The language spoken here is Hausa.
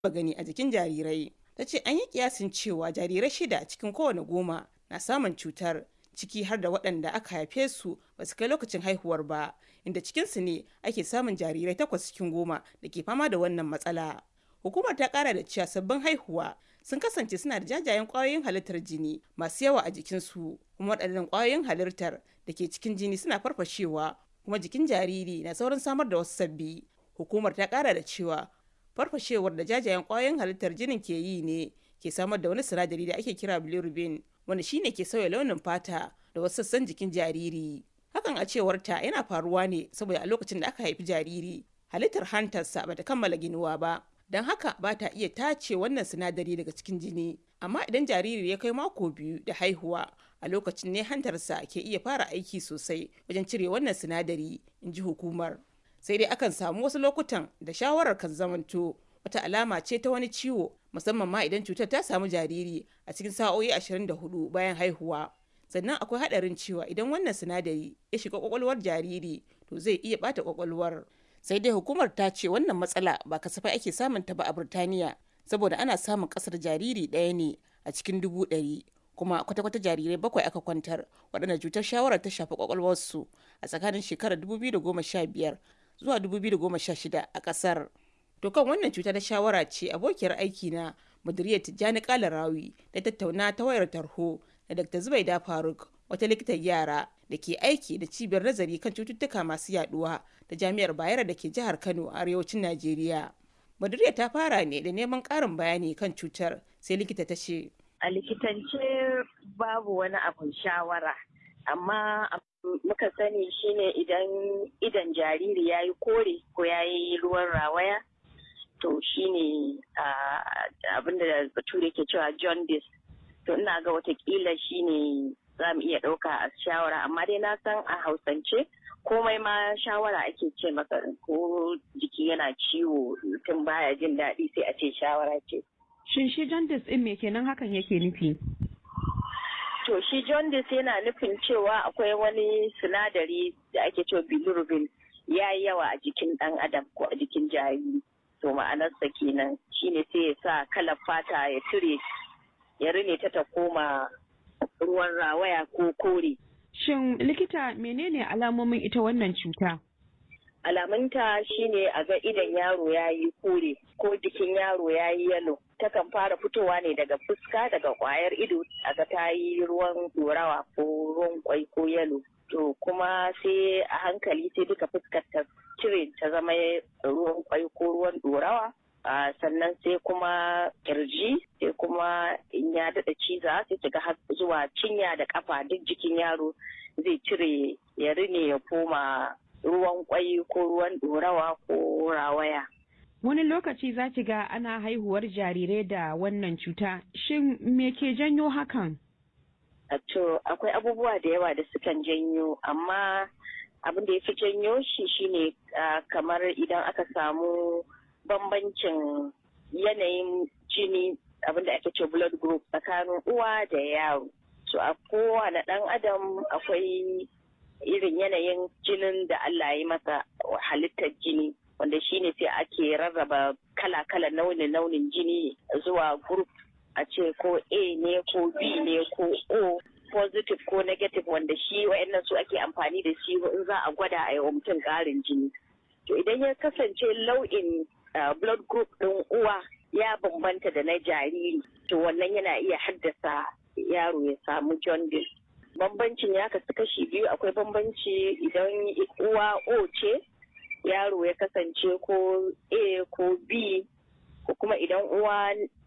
gani a jikin jarirai. Ta ce an yi kiyasin cewa jarirai shida cikin kowane goma na samun cutar ciki har da waɗanda aka haife su ba su kai lokacin haihuwar ba inda cikinsu ne ake samun jarirai takwas cikin goma da ke fama da wannan matsala. Hukumar ta ƙara da cewa sabbin haihuwa sun kasance suna da jajayen ƙwayoyin halittar jini masu yawa a jikinsu kuma waɗannan ƙwayoyin halittar da ke cikin jini suna farfashewa kuma jikin jariri na saurin samar da wasu sabbi. Hukumar ta ƙara da cewa farfashewar da jajayen ƙwayoyin halittar jinin ke yi ne ke samar da wani sinadari da ake kira bilirubin wanda shine ke sauya launin fata da wasu sassan jikin jariri. Hakan a cewar ta yana faruwa ne saboda a lokacin da aka haifi jariri halittar hantarsa bata kammala ginuwa ba. Don haka ba ta iya tace wannan sinadari daga cikin jini. Amma idan jariri ya kai mako biyu da haihuwa a lokacin ne hantarsa ke iya fara aiki sosai wajen cire wannan sinadari, in ji hukumar. Sai dai akan samu wasu lokutan da shawarar kan zamanto wata alama ce ta wani ciwo musamman ma idan cutar ta samu jariri a cikin sa'o'i 24 bayan haihuwa. Sannan akwai haɗarin cewa idan wannan sinadari ya shiga kwakwalwar jariri to zai iya ɓata kwakwalwar. Sai dai hukumar ta ce wannan matsala ba kasafai ake samun ta ba a Burtaniya saboda ana samun ƙasar jariri ɗaya ne a cikin dubu ɗari. kuma kwata-kwata jarirai bakwai aka kwantar waɗanda cutar shawarar ta shafi kwakwalwarsu a tsakanin shekarar 2015 zuwa 2016 a ƙasar. To kan wannan cuta ta shawara ce abokiyar aiki na Maduriya Tijjani Kalarawi da tattauna ta wayar tarho da Dr. Zubaida Faruk wata likitan yara da ke aiki da cibiyar nazari kan cututtuka masu yaduwa da jami'ar Bayero da ke jihar Kano a arewacin Najeriya. Maduriya ta fara ne da neman ƙarin bayani kan cutar sai likita ta ce. A likitance babu wani abun shawara, amma muka sani shine idan idan jariri ya yi kore ko ya yi ruwan rawaya, to shine abin da bature ke cewa jaundice. To ina ga watakila shine za mu iya ɗauka a shawara, amma dai na san a hausance komai ma shawara ake ce maka ko jiki yana ciwo mutum baya jin daɗi sai a ce shawara ce. Shin shi jaundice ɗin me kenan hakan yake nufi? To shi jaundice yana nufin cewa akwai wani sinadari da ake cewa bilirubin ya yi yawa a jikin ɗan adam ko a jikin jariri. To ma'anarsa kenan shine sai ya sa kalar fata ya cire ya rine ta ta koma ruwan rawaya ko kore. Shin likita menene alamomin ita wannan cuta? alamunta shine a ga idan yaro ya yi kore ko jikin yaro ya yi yalo takan fara fitowa ne daga fuska daga kwayar ido a ga ta yi ruwan dorawa ko ruwan kwai ko yalo to kuma sai a hankali sai duka fuskar ta cire ta zama ruwan kwai ko ruwan dorawa Uh, sannan sai kuma kirji sai kuma in ya daɗa ciza sai ga har zuwa cinya da kafa duk jikin yaro zai cire ya rine ya koma ruwan kwai ko ruwan ɗorawa ko rawaya. Wani lokaci za ki ga ana haihuwar jarirai da wannan cuta, shin me ke janyo hakan? To, akwai abubuwa da yawa da sukan janyo, amma abin da ya fi janyo shi shine uh, kamar idan aka samu bambancin yanayin jini abin da ake ce blood group tsakanin uwa da yaro. So, a kowane ɗan adam akwai irin yanayin jinin da Allah ya masa halittar jini wanda shine sai ake rarraba kala-kala launin-launin jini zuwa group a ce ko A ne ko B ne ko O positive ko negative wanda shi wa'annan su ake amfani da shi in za a gwada a yi wa mutum ƙarin jini. To idan ya kasance lau'in blood group ɗin uwa ya bambanta da na jariri to wannan yana iya haddasa yaro ya samu jaundice. bambancin ya kasu kashi biyu akwai bambanci idan uwa o ce yaro ya kasance ko a ko b ko kuma idan uwa